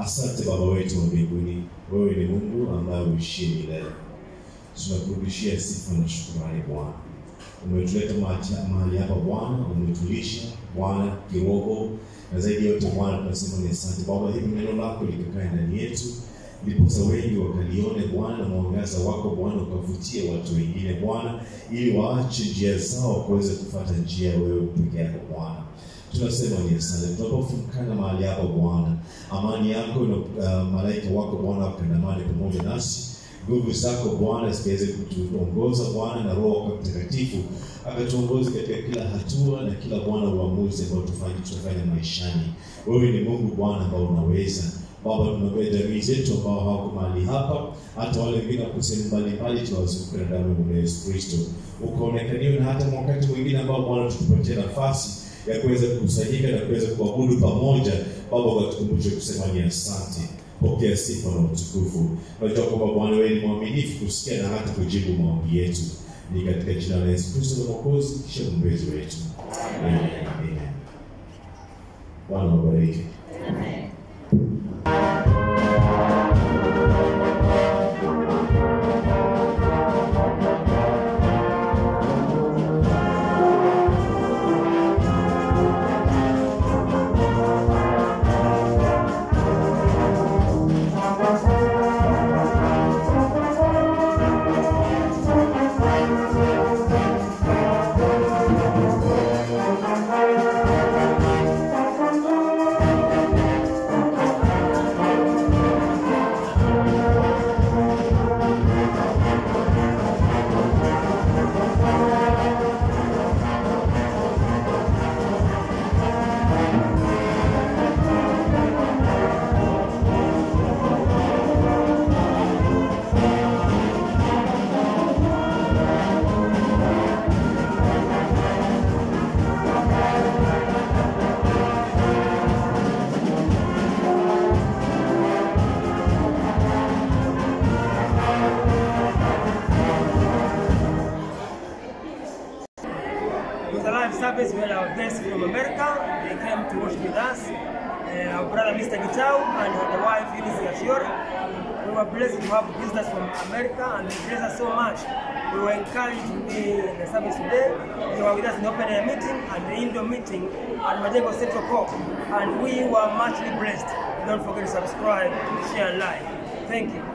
Asante Baba wetu wa mbinguni, wewe ni Mungu ambaye uishie milele. Tunakurudishia sifa na shukrani Bwana. Umetuleta macha- mahali hapa Bwana, umetulisha Bwana kiroho, na zaidi ya yote Bwana tunasema ni asante Baba, hivi neno lako likakae ndani yetu ndiposa wengi wakalione Bwana na mwangaza wako Bwana ukavutie watu wengine Bwana, ili waache njia zao wakaweze kufuata njia ya wewe peke yako Bwana. Tunasema ni asante tunapofumkana mahali hapa Bwana, amani yako na uh, malaika wako Bwana wakandamane pamoja nasi nguvu zako Bwana zikaweze kutuongoza Bwana, na Roho wako Mtakatifu akatuongoza katika kila hatua na kila Bwana uamuzi ambao tufanye tutafanya maishani. Wewe ni Mungu Bwana ambao unaweza Baba, tunaombea jamii zetu ambao hawako mahali hapa, hata wale wengine wako sehemu mbalimbali, tunawazunguka na damu ya Bwana Yesu Kristo, ukaonekaniwe na hata wakati mwingine ambao Bwana tutupatie nafasi ya kuweza kukusanyika na kuweza kuabudu pamoja. Baba, ukatukumbushe kusema ni asante. Pokea sifa na utukufu. Najua kwamba Bwana wewe ni mwaminifu kusikia na hata kujibu maombi yetu. Ni katika jina la Yesu Kristo na Mwokozi kisha mwombezi wetu. Amen. Amen. Bwana wabariki. It was a live service. We had our guests from America. They came to worship with us. Uh, our brother Mr. Gitau and the wife Eunice Ashiore. We were blessed to have visitors from America and they blessed us so much. We were encouraged to be in the service today. They were with us in the open air meeting and the indoor meeting at Majengo Central Corp. And we were muchly blessed. Don't forget to subscribe, share, and like. Thank you.